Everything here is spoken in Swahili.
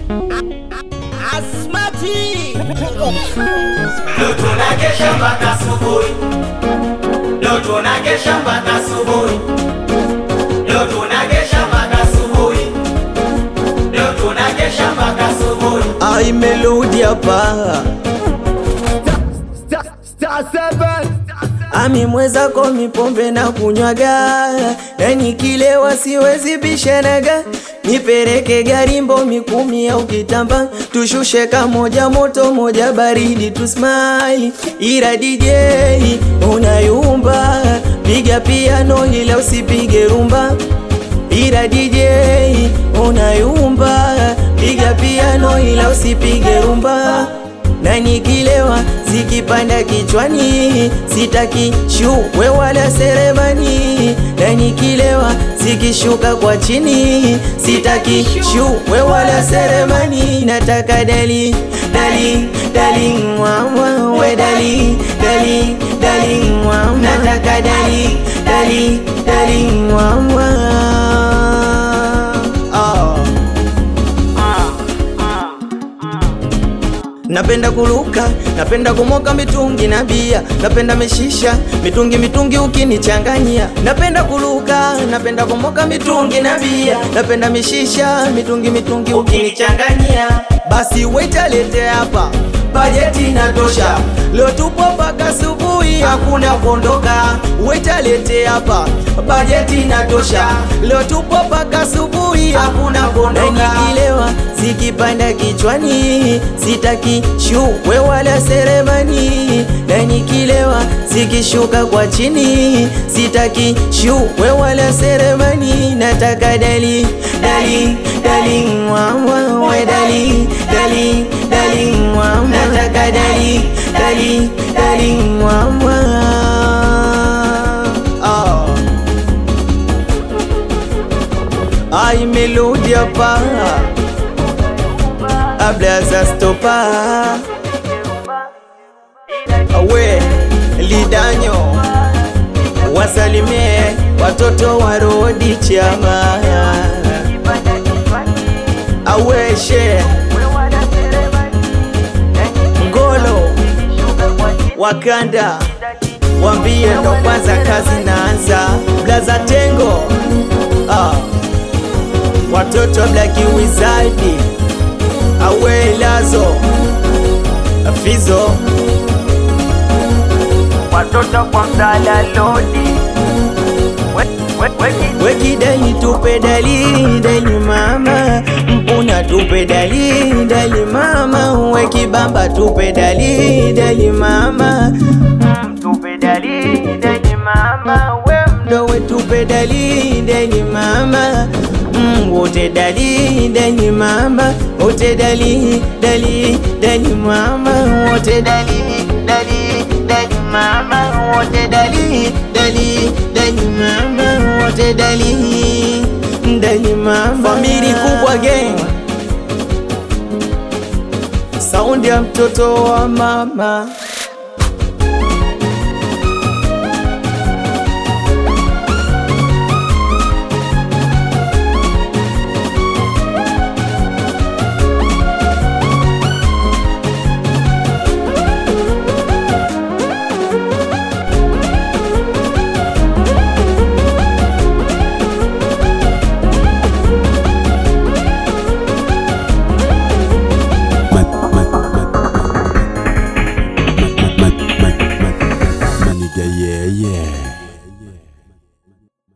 Asmati Leo tunakesha mpaka asubuhi. Leo tunakesha mpaka asubuhi. Leo tunakesha mpaka asubuhi. Leo tunakesha mpaka asubuhi. ai melodi hapa Star seven. ami mwezako mipombe na kunywaga na nikilewa siwezi bishanaga nipeleke garimbo mikumi au kitamba tushushe kamoja moto moja baridi tusmile ira DJ unayumba piga piano ila usipige rumba ira DJ unayumba piga piano ila usipige rumba na nikilewa zikipanda kichwani sitaki shuwe wala seremani na nikilewa zikishuka kwa chini sitaki shuwe wala seremani nataka dali dali dali mwawa we dali dali dali mwawa nataka dali dali dali mwawa oh. Napenda kuluka, napenda kumoka mitungi na bia, napenda mishisha, mitungi mitungi ukinichanganyia. Napenda kuluka, napenda kumoka mitungi na bia, napenda mishisha, mitungi mitungi ukinichanganyia. Basi waiter lete hapa, bajeti inatosha. Leo tupo mpaka asubuhi, hakuna kuondoka. Waiter lete hapa, bajeti inatosha. Leo tupo mpaka asubuhi, hakuna kuondoka. Na nikilewa zikipanda kichwani sitaki shuwe wala seremani na nikilewa zikishuka kwa chini sitaki shuwe wala seremani nataka dali dali dali mwawa we dali dali dali mwawa nataka dali dali dali mwawa oh. ai melodi hapa ablaza stopa awe lidanyo wasalimie watoto wa rodi chama aweshe ngolo wakanda wambie ndo kwanza kazi naanza blaza tengo ah. watoto wa blaki wizadi awe lazo fizo watoto kwa mdala lodi wekidali tupe dali dali mama mpuna tupe dali dali mama wekibamba tupe dali dali mama tupe dali dali mama we mdowe tupe dali dali mama Mm, wote dali dali mama wote dali dali dali mama wote dali dali dali mama wote dali dali dali mama wote dali dali mama famili kubwa gang saundi ya mtoto wa mama Maniga yeah yeah